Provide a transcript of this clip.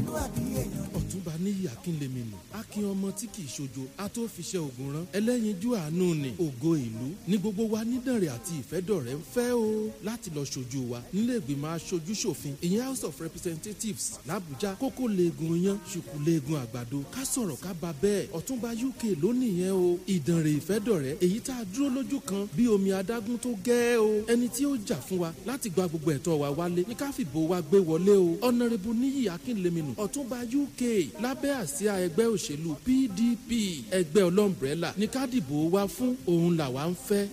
ọmọlúwàbí èèyàn ọ̀túnba níyì akínlẹ̀mìnú akin ọmọ tí kì í ṣojo atófiṣẹ́ ogun rán ẹlẹ́yinjú àánú ni ògo ìlú ní gbogbo wa nídànrẹ́ àti ìfẹ́dọ̀rẹ́ ń fẹ́ o láti lọ ṣojú wa nílé ìgbìmọ̀ aṣojú ṣòfin ìyẹn house of representatives làbújá kókó leegun yan ṣùkú leegun àgbàdo ká sọ̀rọ̀ ká ba bẹ́ẹ̀ ọ̀túnba uk lónìí yẹn o ìdànrẹ́ ìfẹ́dọ̀rẹ́ èyí tá a dúró lójú kan bí omi adágún tó gẹ́ o ẹni tí ó jà fún wa láti gba gbogbo ẹ̀tọ́ wa wálé ní ká fìbò wa gbé wọlé o ọ̀nàrẹ́bù níyì akínlẹ́mìnú ọ̀túnba uk lábẹ́ àsíá ẹgbẹ́ òṣèlú pdp ẹgbẹ́ ọlọ́mbrẹ́là ní ká dìbò wa fún òun làwa ń fẹ́